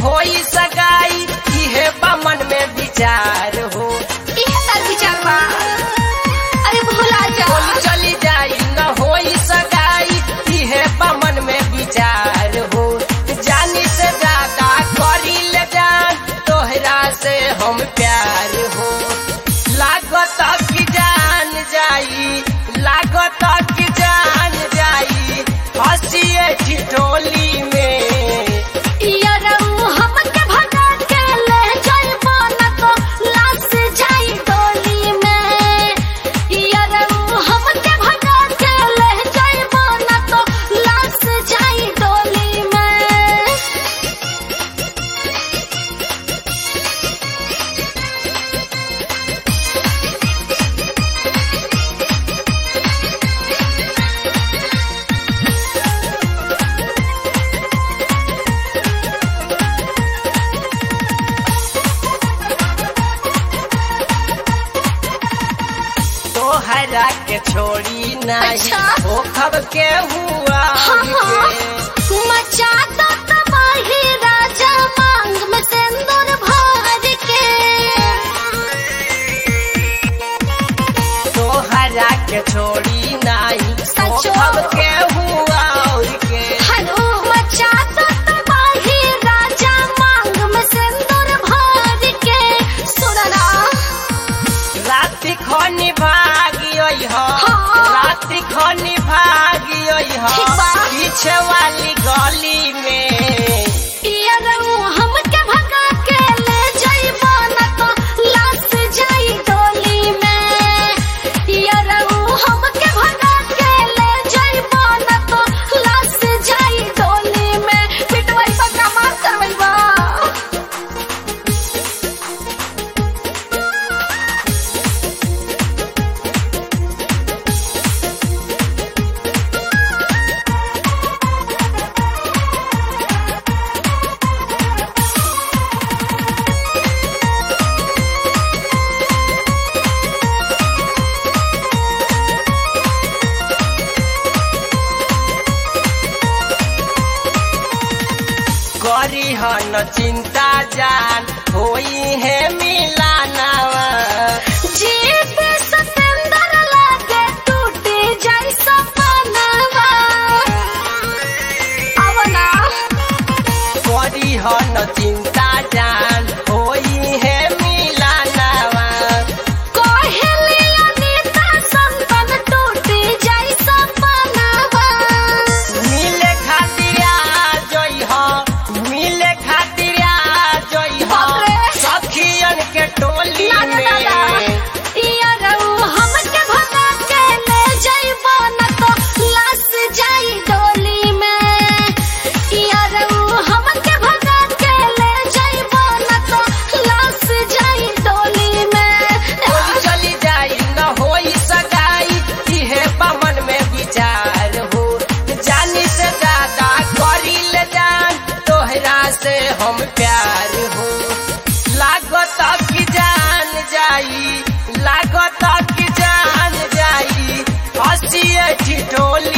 होई सगाई इहे बमन में विचार हो इहे तार विचार बा अरे भुला जा बोली चली जाई न होई सगाई इहे बमन में विचार हो जानी से ज्यादा करी ले जान तोहरा से हम प्यार हो लागत की जान जाई लागत की जान जाई हंसिए ठिठोली में यारऊ हमके भगा के ले जाइबो न तो लाश जाई डोली में यारऊ हमके भगा के ले जाइबो न तो लाश जाई डोली में तोहरा के छोड़ी नहीं अच्छा। ओ खब के हुआ हाँ, हाँ। मचा दो तबाही राजा मांग में सिंदूर भर के तोहरा के छोड़ी नहीं ओ सचो। खब के हुआ के हलो मचा दो तबाही राजा मांग में सिंदूर भर के सुनना राति खनी भागी हो हाँ। राति खनी भागी हो ठीक बा। पीछे वाली गली में यारऊ हमके भगा के ले जाइबो न तो लाश जाई डोली में यारऊ हमके भगा के ले जाइबो न तो लाश जाई डोली में पिटवाई पक्का मार करवाइबा करी हो न चिंता जान होई है मिलानावा जीत सतेंदर लागे टूटे जाई सपनावा आवला करी हो न चिंता जान होई है मिलानावा कोहेली अनीता संतन टूटे जाई सपनावा मिले खातिर आ जई हो मिले खातिर आ जई हो बाप रे। सखियन के टोली ना ना ना ना में यारऊ हमके भगा के ले जाइबो न तो लाश जाई डोली में यारऊ हमके भगा के ले जाइबो न तो लाश जाई डोली में कोई चली जाई न होई सगाई इहे पवन में विचार हो जानी से ज्यादा करी ले जान तोहरा से हम प्यार हो लागत की जान जाई लागत की जान जाई हंसिए ठिठोली